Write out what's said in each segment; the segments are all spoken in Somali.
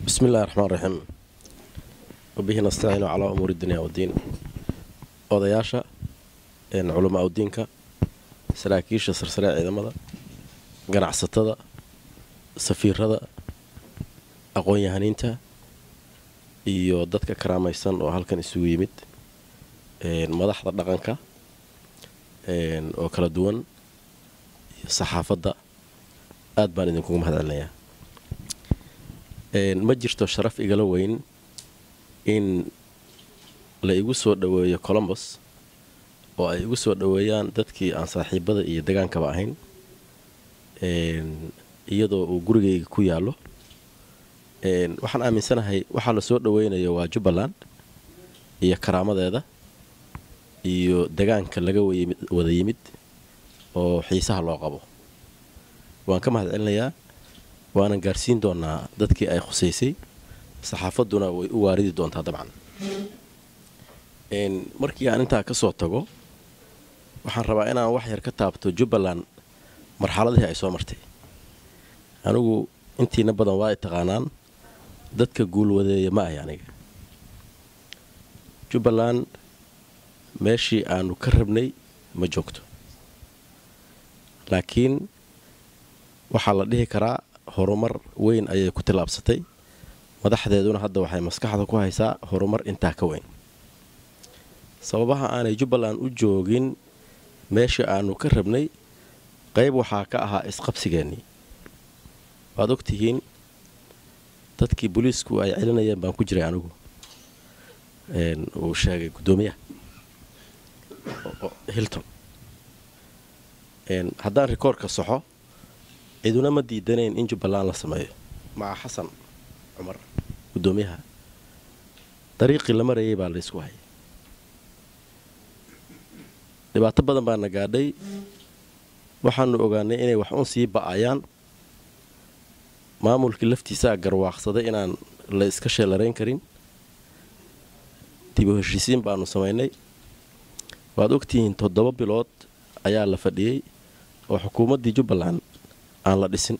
bismi illahi raxmaan raxiim wabihi nastaciinu calaa umuuri dunya waddiin odayaasha culamaa udiinka saraakiisha sarsare ciidamada ganacsatada safiirada aqoon-yahaniinta iyo dadka karaamaysan oo halkan isugu yimid madaxda dhaqanka oo kala duwan iyo saxaafadda aad baan idinkugu mahad celinayaa ma jirto sharaf igala weyn in la igu soo dhoweeyo colombos oo ay igu soo dhoweeyaan dadkii aan saaxiibada iyo degaankaba ahayn iyadoo uu gurigayga ku yaallo waxaan aaminsanahay waxaa la soo dhoweynayo waa jubbaland iyo karaamadeeda iyo degaanka laga wada yimid oo xiisaha loo qabo waan ka mahad celinayaa waanan gaarsiin doonaa dadkii ay khusaysay saxaafadduna way u waaridi doontaa dabcan markii aan intaa ka soo tago waxaan rabaa inaan wax yar ka taabto jubbaland marxaladihii ay soo martay anigu intiina badan waa ay taqaanaan dadka guulwadeeya ma ahy aniga jubbaland meeshii aanu ka rabnay ma joogto laakiin waxaa la dhihi karaa horumar weyn ayay ku tillaabsatay madaxdeeduna hadda waxay maskaxda ku haysaa horumar intaa ka weyn sababaha aanay jubbaland u joogin meeshii aanu ka rabnay qayb waxaa ka ahaa isqabsigeennii waad og tihiin dadkii booliisku ay celinayeen baan ku jiray anigu uu sheegay guddoomiyaha hilton haddaan rikoorka soxo ciduna ma diidanayn in jubbaland la sameeyo maca xasan cumar guddoomiyaha dariiqii la marayay baa laysku hayay dhibaato badan baana gaadhay waxaanu ogaanay inay wax un sii ba'ayaan maamulkii laftiisaa garwaaqsaday inaan la iska sheelarayn karin dibu heshiisiin baanu samaynay waad ogtihiin toddoba bilood ayaa la fadhiyey oo xukuumaddii jubbaland aan la dhisin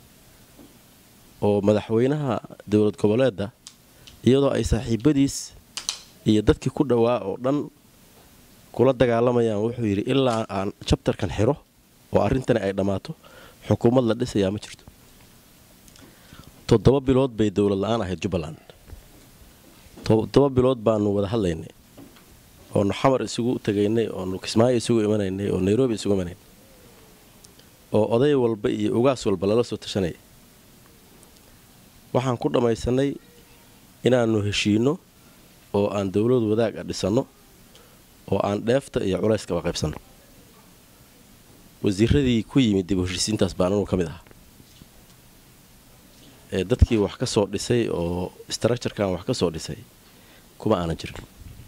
oo madaxweynaha dowlad goboleedda iyadoo ay saaxiibadiis iyo dadkii ku dhowaa oo dhan kula dagaalamayaan wuxuu yidhi ilaa aan jabtarkan xiro oo arrintani ay dhammaato xukuumad la dhisayaa ma jirto toddoba bilood bay dowlad la-aan ahayd jubbaland toddoba bilood baanu wada hadlaynay oonu xamar isugu tegaynay oonu kismaayo isugu imanaynay oo nairobi isugu imanaynay oo oday walba iyo ugaas walba lala soo tashanaya waxaan ku dhammaysanay inaannu heshiinno oo aan dowlad wadaag a dhisanno oo aan dheefta iyo culayskaba qaybsanno wasiiradii ku yimid dib u heshiisiintaas baan anugu ka mid ahaa ee dadkii wax ka soo dhisay oo structurekan wax ka soo dhisay kuma aanan jirin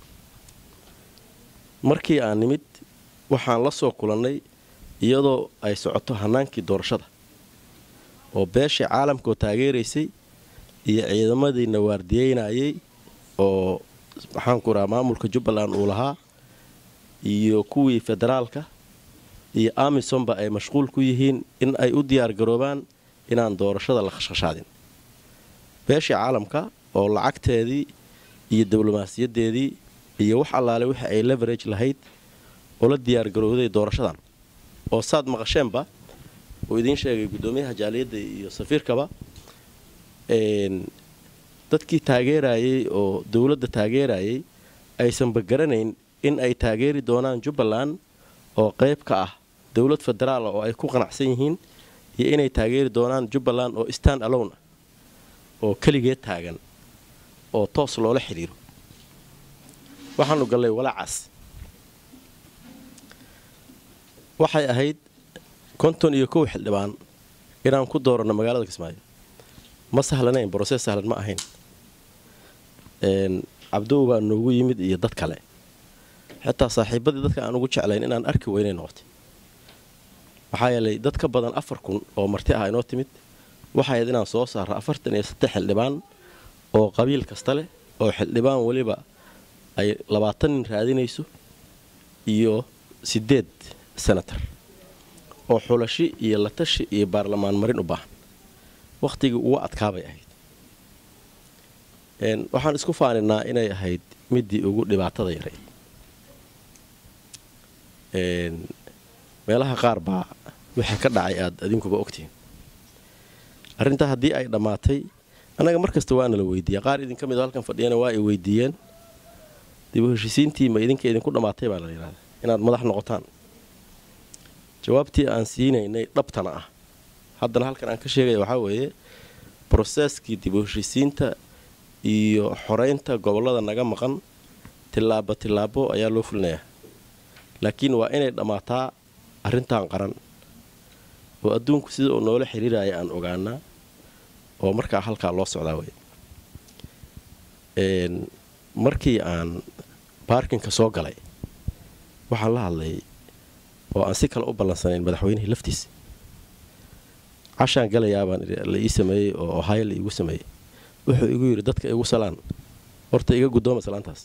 markii aan nimid waxaan la soo kulannay iyadoo ay socoto hannaankii doorashada oo beeshii caalamkaoo taageeraysay iyo ciidamadiina waardiyeynayay oo maxaanku rahaa maamulka jubbaland uu lahaa iyo kuwii federaalka iyo amisonba ay mashquul ku yihiin in ay u diyaar garoobaan inaan doorashada la khashkhashaadin beeshii caalamka oo lacagteedii iyo diblomaasiyadeedii iyo wax allaale wixii ay leverage lahayd oo la diyaar garowday doorashadan oo saad maqasheenba uu idiin sheegay guddoomiyaha jaaliyadda iyo safiirkaba dadkii taageerayay oo dowladda taageerayay aysanba garanayn in ay taageeri doonaan jubbaland oo qayb ka ah dowlad federaala oo ay ku qanacsan yihiin iyo inay taageeri doonaan jubbaland oo stand alone ah oo keligeed taagan oo toos loola xidhiiro waxaanu gallay walaacaas waxay ahayd konton iyo kow xildhibaan inaan ku dooranno magaalada kismaayo ma sahlanayn broses sahlan ma ahayn cabdow baa noogu yimid iyo dad kale xitaa saaxiibadii dadka aan ugu jeclayn inaan arki weynay noqotay maxaa yeelay dad ka badan afar kun oo marti ah inoo timid waxay ahayd inaan soo saarro afartan iyo saddex xildhibaan oo qabiil kasta leh oo xildhibaan weliba ay labaatan nin raadinayso iyo siddeed senatar oo xulashi iyo latashi iyo baarlamaan marin u baahan wakhtigii uga adkaabay ahayd waxaan isku faaninaa inay ahayd midii ugu dhibaatada yaray meelaha qaar baa wixii ka dhacay aad adinkuba ogtihiin arrintaa haddii ay dhammaatay annaga mar kasta waana la weydiiya qaar idinka mid oo halkan fadhiyana waa ay weydiiyeen dib u heshiisiintii ma idinka idinku dhammaatay baa la yidhahdaa inaad madax noqotaan jawaabtii aan siinaynay dhabtana ah haddana halkan aan ka sheegaya waxaa weeye broseskii dib u heshiisiinta iyo xoreynta gobollada naga maqan tillaabo tillaabo ayaa loo fulinayaa laakiin waa inay dhammaataa arrintan qaran oo adduunku sida uu noola xiriiraya aan ogaanaa oo markaa halkaa loo socdaa wey markii aan baarkinka soo galay waxaan la hadlay oo aan si kale u ballansanayn madaxweynihii laftiisa cashaan galayaabaan la ii sameeyey oo ohaayo la iigu sameeyey wuxuu igu yidhi dadka igu salaan horta iga guddooma salaantaas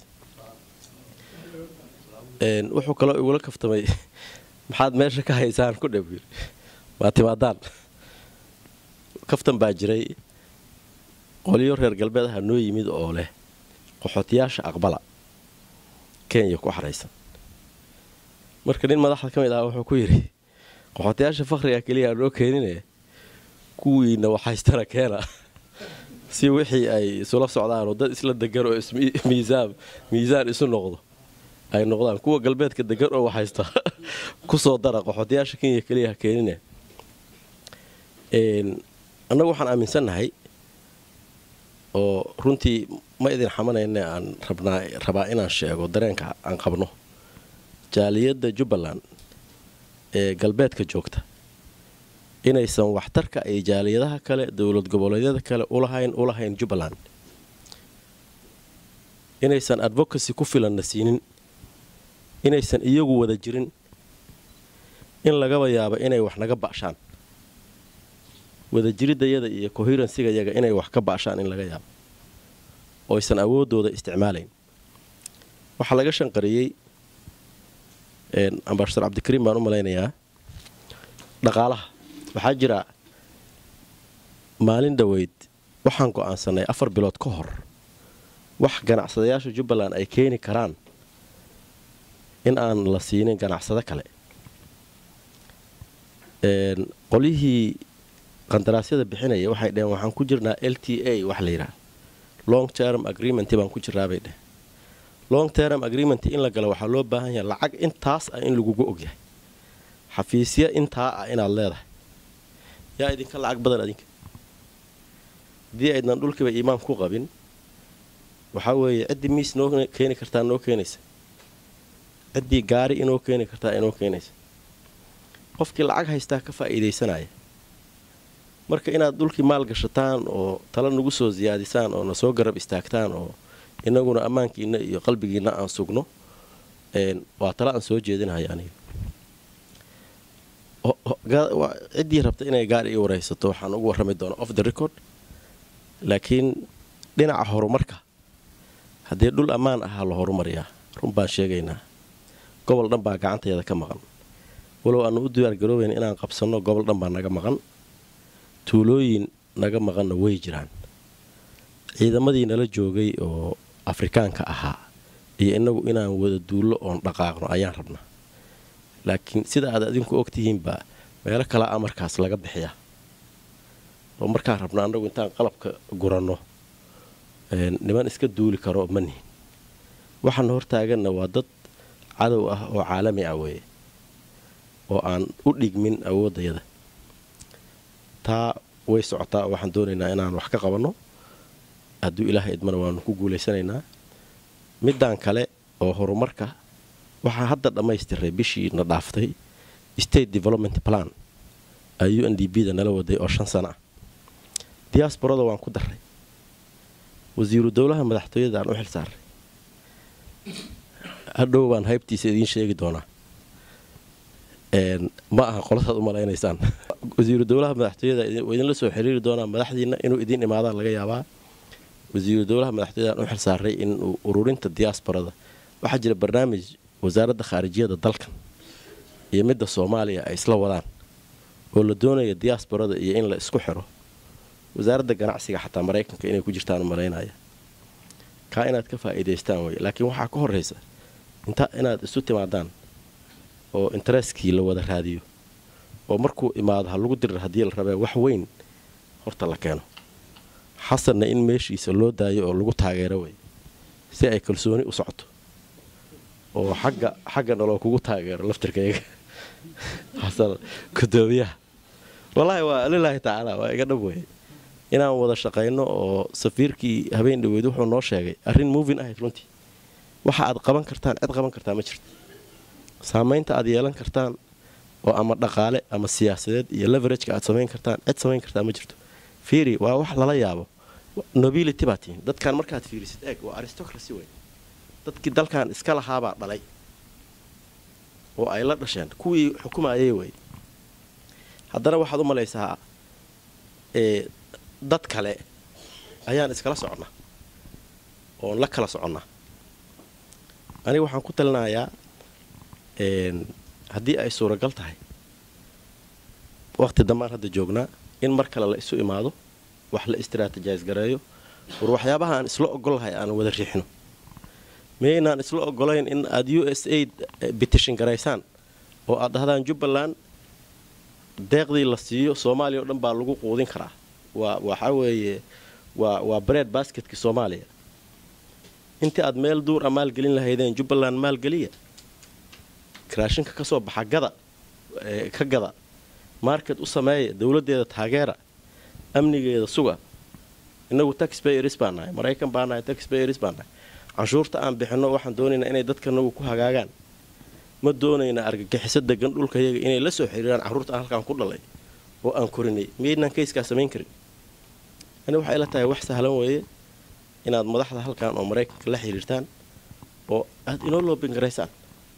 wuxuu kaloo igula kaftamay maxaad meesha ka haysaan ku dhab yiri waa timaadaan kaftan baa jiray qolyo reer galbeed aha noo yimid oo leh qaxootiyaasha aqbala kenya ku xaraysan marka nin madaxda ka mid ah wuxuu ku yidhi qaxootiyaasha fakhriga keliya noo keenine kuwiina waxhaystana keena si wixii ay isula socdaan oo dad isla degan oo miisaan miisaan isu noqdo ay noqdaan kuwa galbeedka degan oo waxhaysta kusoo dara qaxootiyaasha kenya keliya ha keenine annagu waxaan aaminsannahay oo runtii ma idin xamanayne aan rabaa inaan sheego dareenka aan qabno jaaliyadda jubbaland ee galbeedka joogta inaysan waxtarka ay jaaliyadaha kale dowlad goboleedyada kale ulahayn ulahayn jubbaland inaysan advocacy ku filanna siinin inaysan iyagu wada jirin in lagaba yaabo inay wax naga ba'shaan wadajiridayada iyo coherensigayaga inay wax ka ba'shaan in laga yaabo oysan awooddooda isticmaalayn waxaa laga shanqariyey ambasador cabdikariim baan u malaynayaa dhaqaalaha waxaa jira maalin dhoweyd waxaan go'aansanay afar bilood ka hor wax ganacsadayaasha jubbaland ay keeni karaan in aan la siinin ganacsado kale qolyihii qandaraasyada bixinaya waxay dheheen waxaan ku jirnaa l t a wax la yidhaha long term agreement baan ku jirnaabay dheh long term agreement in la galo waxaa loo baahan yahay lacag intaas ah in lagugu ogyahay xafiisya intaa ah inaad leedahay yaa idinka lacag badan adinka haddii aydnan dhulkiiba iimaan ku qabin waxaa weeye ciddii miis noo keeni kartaa noo keenaysa ciddii gaari inoo keeni kartaa inoo keenaysa qofkii lacag haystaa ka faa'iidaysanaya marka inaad dhulkii maal gashataan oo tala nagu soo siyaadisaan oo na soo garab istaagtaan oo inaguna ammaankiina iyo qalbigiina aan sugno waa tala aan soo jeedinahay aniga ciddii rabta inay gaari ii waraysato waxaan ugu warrami doonaa off the record laakiin dhinaca horumarka haddii dhul ammaan ahaa la horumariyaa run baan sheegaynaa gobol dhan baa gacanteeda ka maqan walow aanu u diyaargaroobayn inaan qabsanno gobol dhan baa naga maqan tuulooyin naga maqanna way jiraan ciidamadii nala joogay oo afrikaanka ahaa iyo inagu inaan wada duullo oon dhaqaaqno ayaan rabnaa laakiin sida aad adinku ogtihiinba meelo kala a markaas laga bixiyaa oo markaan rabna annagu intaan qalabka guranno niman iska duuli karo ma nihin waxaana hortaaganna waa dad cadow ah oo caalami ah weeye oo aan u dhigmin awooddayada taa way socotaa oo waxaan doonaynaa inaan wax ka qabanno hadduu ilaahay idmana waanu ku guulaysanaynaa middan kale oo horumarka waxaa hadda dhammaystiray bishii na dhaaftay state development plan ay u n d b da nala waday oo shan sana ah diyaasborada waan ku darray wasiiru dowlaha madaxtooyada aan u xil saaray hadhow baan haybtiisa idiin sheegi doonaa ma aha qoladaad u malaynaysaan wasiiru dowlaha madaxtooyada waa idinla soo xiriiri doonaa madaxdiina inuu idiin imaadaan laga yaabaa wasiiru dowlaha madaxtooyada aan u xil saaray inuu ururinta diyaasborada waxaa jira barnaamij wasaaradda khaarijiyada dalkan iyo midda soomaaliya ay isla wadaan oo la doonaya diyaasborada iyo in la isku xiro wasaaradda ganacsiga xataa maraykanka inay ku jirtaan malaynaya kaa inaad ka faa'iidaystaan wey laakiin waxaa ka horraysa inta inaad isu timaadaan oo intereskii la wada raadiyo oo markuu imaado ha lagu dirir haddii la rabee wax weyn horta la keeno xasanna in meeshiisa loo daayo oo lagu taageero wey si ay kalsooni u socoto oo xagga xagga naloo kugu taageero laftirkayga xasan gudoomiyaha wallaahi waa lilaahi tacaala waa iga dhab wey inaan wada shaqayno oo safiirkii habeen dhaweyd wuxuu noo sheegay arrin movin ahayd runtii waxa aad qaban kartaan cid qaban kartaa ma jirto saamaynta aad yeelan kartaan oo ama dhaqaale ama siyaasadeed iyo leverageka aad samayn kartaan cid samayn kartaa ma jirto fiiri waa wax lala yaabo nobility baa tihiin dadkan markaad fiirisid eeg waa aristocracy wey dadkii dalkan iska lahaabaa dhalay oo ay la dhasheen kuwii xukumayay wey haddana waxaad u malaysaa dad kale ayaan iskala soconnaa oon la kala soconnaa aniga waxaan ku talinayaa haddii ay suuragal tahay waqti dambaan hadda joognaa in mar kale la isu imaado wax la istraatijais gareeyo war waxyaabaha aan isla ogolahay aan wada riixno miyaynaan isla ogolayn in aad u s aid bitishin garaysaan oo aad dhahdaan jubbaland deeqdii la siiyo soomaaliya oo dhan baa lagu quudin karaa waa waxaa weeye waa waa bread basketkii soomaaliya intii aad meel duur a maalgelin lahaydeen jubbaland maalgeliya raashinka ka soo baxa gada ka gada market u sameeya dowladdeeda taageera amnigeeda suga inagu taxbayers baa nahay maraykan baa nahay taxbayers baa nahay canshuurta aan bixinno waxaan doonaynaa inay dadkanagu ku hagaagaan ma doonayna argagixiso degan dhulkayaga inay la soo xiriiraan carruurta aan halkaan ku dhalay oo aan korinay miyaynaan kayskaa samayn karin ani waxay la tahay wax sahlan weeye inaad madaxda halkan oo maraykanka la xiriirtaan oo aad inoo loobingaraysaan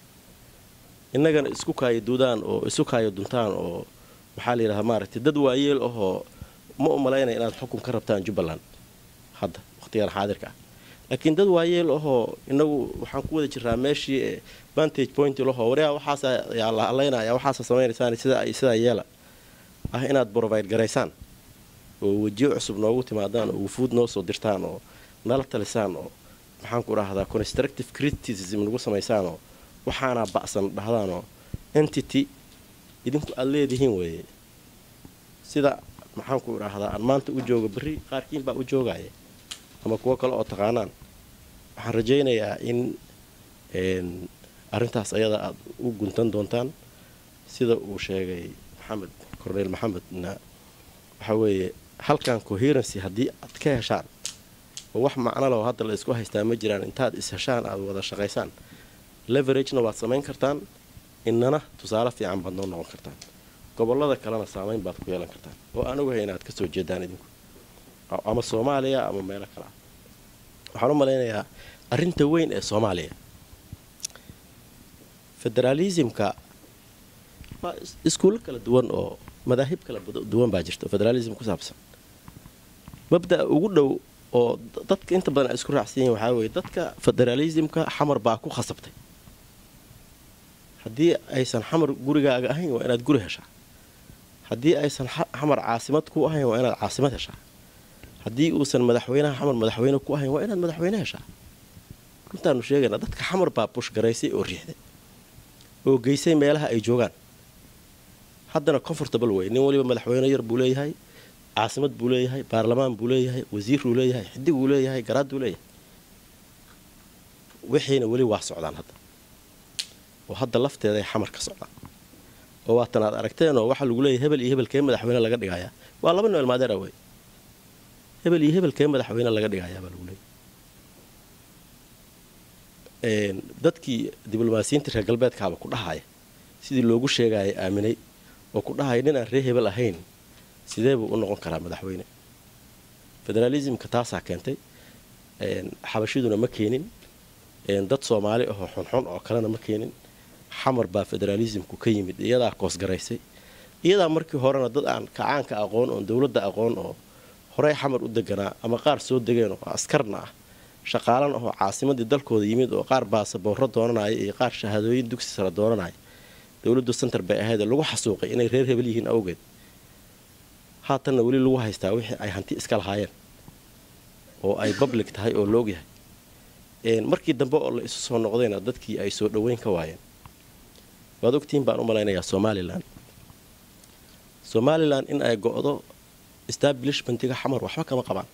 innagana isku kaayo duudaan oo isu kaayo duntaan oo maxaa la yidhahdaa maaragtay dad waayeel ahoo ma u malaynaya inaad xukun ka rabtaan jubbaland hadda wakhtigan xaadirka ah laakiin dad waayeel ahoo inagu waxaan ku wada jiraa meeshii vantage point lahoo waryaa waxaasa yaa la hadlaynaya waxaasa samaynaysaan sidaa sidaa yeela ah inaad provide garaysaan oo wejiyo cusub noogu timaadaan oo wufuud noo soo dirtaan oo nala talisaan oo maxaan ku dhahdaa constructive criticism nagu samaysaan oo waxaanaa ba'san dhahdaanoo entity idinku aad leedihiin weeye sida maxaan ku idhaahdaa aan maanta u jooga berri qaarkiin baa u joogaya ama kuwo kale oo taqaanaan waxaan rajaynayaa in arrintaas ayada aad u guntan doontaan sida uu sheegay maxamed corneyl maxamedna waxaa weeye halkan coherency haddii aad ka heshaan oo wax macno leo hadda la isku haystaa ma jiraan intaad is heshaan aad wada shaqaysaan leveragena waad samayn kartaan inana tusaale fiican baad noo noqon kartaan gobollada kalena saamayn baad ku yeelan kartaan oo aan ogahay inaad ka soo jeedaan idinku ama soomaaliya ama meelo kale ah waxaan u malaynayaa arrinta weyn ee soomaaliya federaalismka waa iskuullo kala duwan oo madaahib kala duwan baa jirta oo federalism ku saabsan mabda'a ugu dhow oo dadka inta badan ay isku raacsan yihin waxaa weeye dadka federalismka xamar baa ku khasabtay haddii aysan xamar gurigaaga ahayn waa inaad guri heshaa haddii aysan xamar caasimad ku ahayn waa inaad caasimad heshaa haddii uusan madaxweynaha xamar madaxweyne ku ahayn waa inaad madaxweyne heshaa runtaanu sheegaynaa dadka xamar baa bushgaraysay oo riixday oo geysay meelaha ay joogaan haddana comfortable wey nin waliba madaxweyne yar buu leeyahay caasimad buu leeyahay baarlamaan buu leeyahay wasiiruu leeyahay xidiguu leeyahay garaaduu leeyahay wixiina weli waa socdaan hadda oo hadda lafteeday xamar ka socdaan oo waatan aad aragteenoo waxaa lagu leeyahay hebel iyo hebelkee madaxweyne laga dhigayaa waa laba noel maadeera wey hebel iyo hebelkee madaxweyne laga dhigayaa baa lagu leeyahay dadkii diblomaasiyiinta reer galbeedkaaba ku dhahaya sidii loogu sheegaya aaminay oo ku dhahaya nin aan ree hebel ahayn sidee buu u noqon karaa madaxweyne federaalismka taasaa keentay xabashiduna ma keenin dad soomaali ahoo xunxun oo kalena ma keenin xamar baa federaalismku ka yimid iyadaa koosgaraysay iyadaa markii horena dad aan kacaanka aqoon oon dowladda aqoon oo horey xamar u deganaa ama qaar soo degeen oo askarna ah shaqaalan ahoo caasimadii dalkooda yimid oo qaar baasaboorro doonanaya iyo qaar shahaadooyin dugsi sare doonanaya dowladdu center bay ahayd lagu xasuuqay inay reer hebel yihiin awgeed haatanna weli lagu haystaa wixii ay hanti iska lahaayeen oo ay public tahay oo la ogyahay markii dambe oo la isu soo noqdayna dadkii ay soo dhoweyn ka waayeen waad ogtihiin baan u malaynayaa somalilan somalilan in ay go-do establishmentiga xamar waxba kama qabaan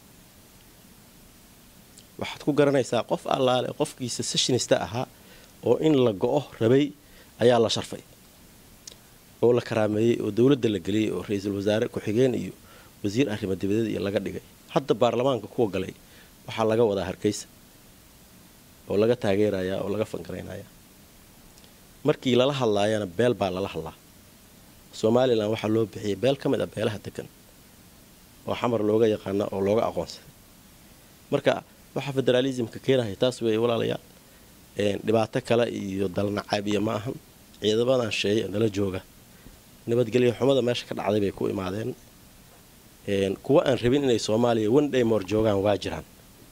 waxaad ku garanaysaa qof allaale qofkii secessionista ahaa oo in la go-o rabay ayaa la sharfay oo la karaameeyey oo dowladda la geliyey oo ra-iisul wasaare ku-xigeen iyo wasiir arrimo dibadeed iyo laga dhigay hadda baarlamaanka kuwa galay waxaa laga wadaa hargeysa oo laga taageerayaa oo laga fangaraynayaa markii lala hadlaayana beel baa lala hadlaa somalilan waxaa loo bixiyay beel ka mid ah beelaha degan oo xamar looga yaqaana oo looga aqoonsaday marka waxaa federaalismka keenaya taas weeye walaalayaal dhibaato kale iyo dalnacaab iyo ma ahan ciidamadan sheeye nala jooga nabadgelyo xumada meesha ka dhacday bay ku imaadeen kuwa aan rabin inay soomaaliya one day moor joogaan waa jiraan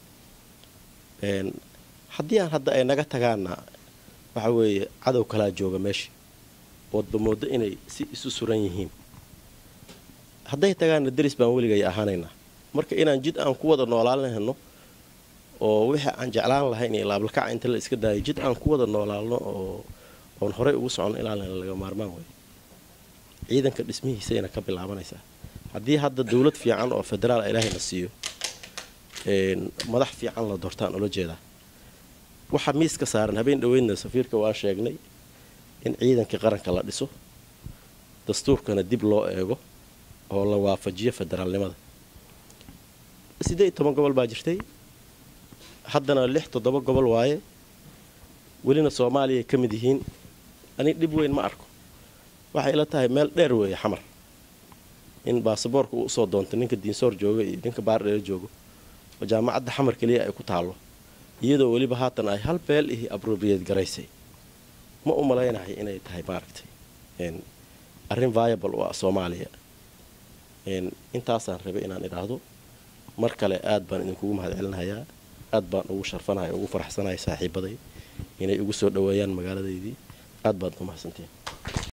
haddii aan hadda ay naga tagaana waxa weeye cadow kalaa jooga meesha oodba moodo inay si isu suran yihiin hadday tagaana deris baan weligay ahaanaynaa marka inaan jid aan ku wada noolaalnahno oo wixii aan jeclaan lahayn iyo laablakaca inta la iska daayo jid aan ku wada noolaalno oo oon horey ugu socono ilaalina laga maarmaan wey ciidanka dhismihiisayna ka bilaabanaysaa haddii hadda dowlad fiican oo federaal ilaahayna siiyo madax fiican la doortaan ula jeedaa waxaa miiska saaran habeen dhoweydna safiirka waa sheegnay in ciidankii qaranka la dhiso dastuurkana dib loo eego oo la waafajiyo federaalnimada siddeed iyo toban gobol baa jirtay haddana lix toddoba gobol waaye welina soomaaliya ka mid yihiin ani dhib weyn ma arko waxay ila tahay meel dheer weeye xamar in baasaboorka uu usoo doonto ninka diinsoor jooga iyo ninka baardheer joogo oo jaamacadda xamar keliya ay ku taallo iyadoo weliba haatan ay hal beel ihi abrobiyad garaysay ma u malaynahay inay tahay maaragtay arrin viable u ah soomaaliya intaasaan rabay inaan idhaahdo mar kale aad baan idinkugu mahad celinayaa aad baan ugu sharfanahay ugu faraxsanahay saaxiibaday inay igu soo dhoweeyaan magaaladaydii aad baad u mahadsantiin